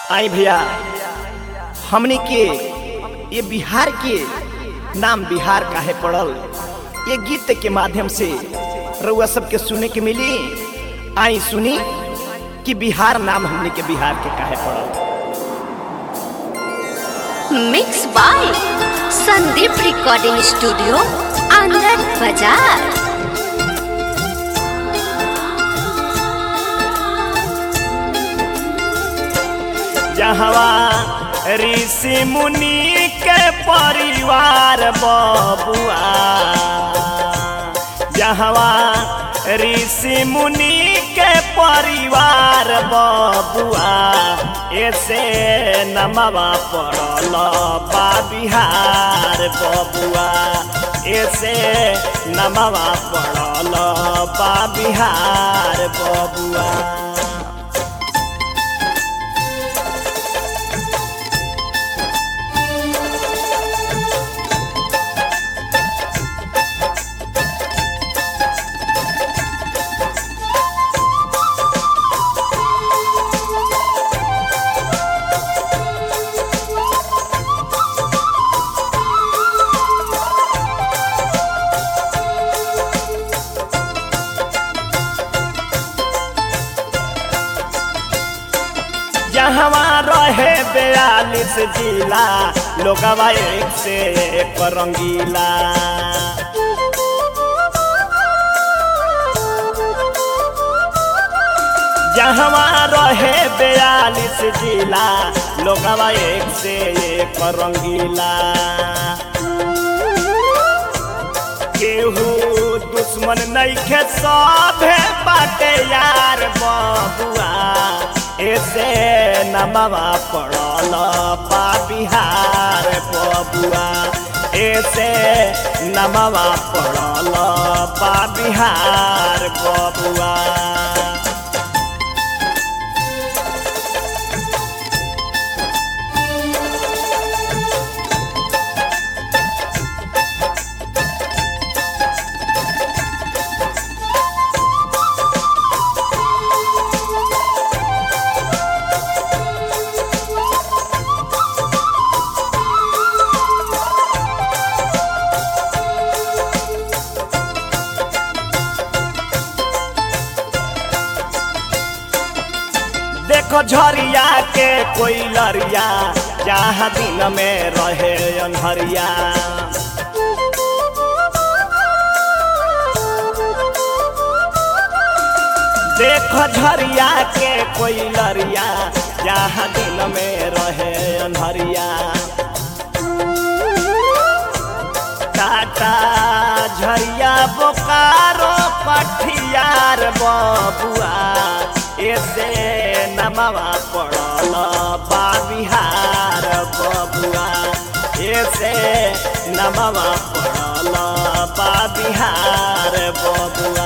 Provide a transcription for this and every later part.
आई भैया हमने के ये बिहार के नाम बिहार काहे पड़ल ये गीत के माध्यम से रउआ सबके सुने के मिली आई सुनी कि बिहार नाम हमने के बिहार के काहे पड़ल mix by Sandeep recording studio Anand Bazaar जहवा ऋषि मुनि के परिवार बबुआ जहवा ऋषि मुनि के परिवार बबुआ ऐसे नमवा पड़ल बा बिहार बबुआ ऐसे नमवा पड़ल बा बिहार बबुआ जहवा रहे बयालीस जिला लोगवा एक से एक रंगीला जहवा रहे बयालीस जिला लोगवा एक से एक रंगीला केहू दुश्मन नइखे सभे बाटे यार बबुआ ऐसे नमवा पड़ल बा बिहार बबुआ ऐसे नमवा पड़ल बा बिहार बबुआ देखो झरिया के कोई लरिया जहाँ दिन में रहे अनहरिया देखो झरिया के कोई लरिया जहाँ दिन में रहे अनहरिया टाटा झरिया बोकारो पठियार बबुआ ऐसे नमवा पड़ल बा बिहार बबुआ ऐसे नमवा पड़ल बा बिहार बबुआ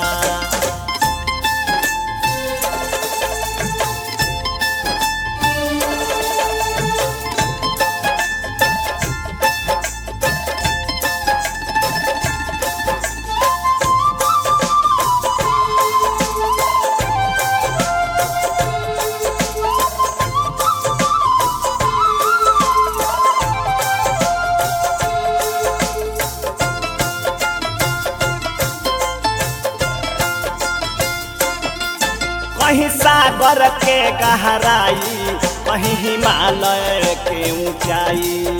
कहीं सागर के गहराई कहीं हिमालय के ऊंचाई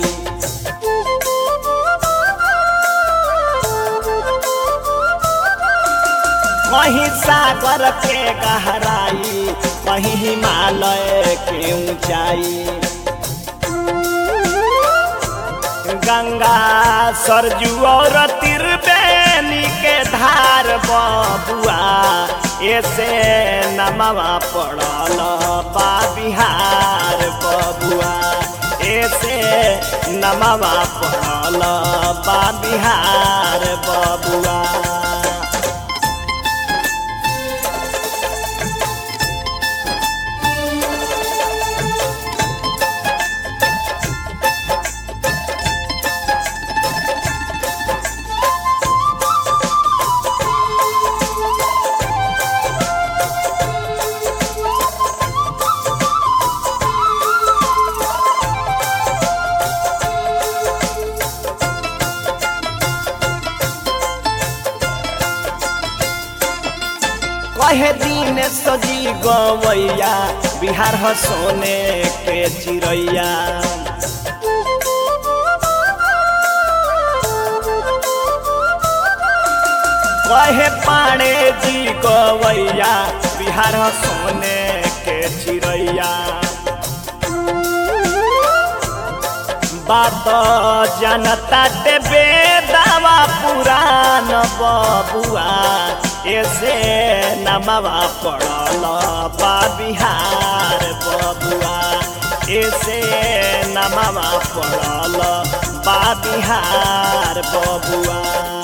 कहीं सागर के गहराई कहीं हिमालय के ऊंचाई गंगा सरजू और तिरबेनी के धार बबुआ ऐसे नमवा पड़ल बा बिहार बबुआ ऐसे नमवा पड़ल बा बिहार बबुआ सजी गवैया बिहार ह सोने के चिड़ैया कहे पाड़े जी गवैया बिहार ह सोने के चिड़ैया बात जनता देवे दावा पुरान बबुआ ऐसे नमवा पड़ल बा बिहार बबुआ ऐसे नमवा पड़ल बा बिहार बबुआ